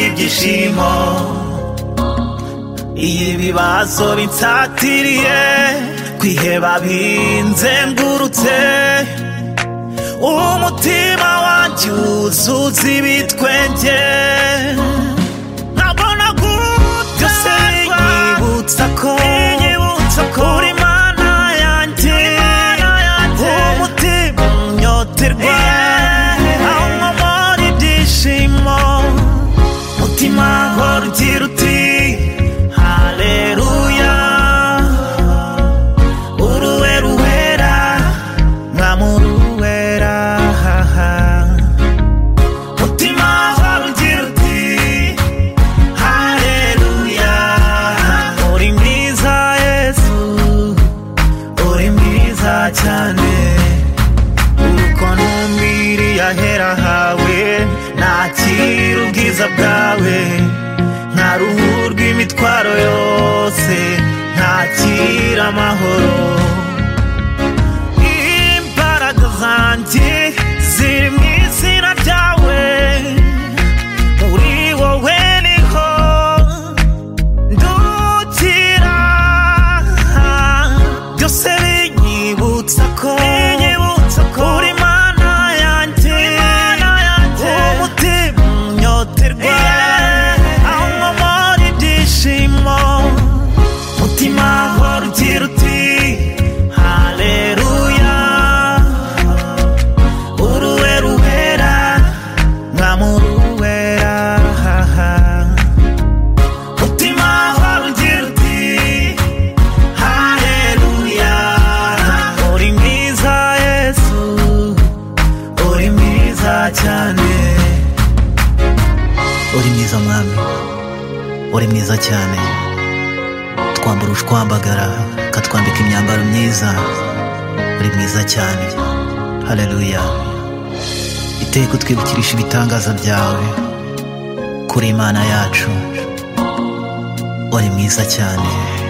ibyishimo iyo ibibazo binsatiriye kwiheba binzengurutse umutima wanjye wuzuza ibitwenge nabona byose binyibutsa ko uri mana yanjye umutima unyoterwa aho nkomora ibyishimo mutima nkora ugira uti haleluya uruwe ruwera mwamuruwera mutima nkora ugira uti Haleluya Uri mwiza Yesu Uri mwiza cyane Urukono mbiri yahera hawe Nakira ubwiza bwawe Nta ruhu rw'imitwaro yose Nakira amahoro Imbaraga zanjye ziri mu izina ryawe muri wowe niho ndukira byose binyibutsa ko uri mana yanjye umutima unyoterwa aho nkomora ibyishimo mutima hora ugira uti haleluya uruwe ruhera nkamuruwera mutima hora ugira uti haleluya uri mwiza yesu uri mwiza cyane uri mwiza mwami uri mwiza cyane twambara ushwambagara ukatwambika imyambaro myiza uri mwiza cyane haleluya iteka utwibukirisha ibitangaza byawe kuri imana yacu uri mwiza cyane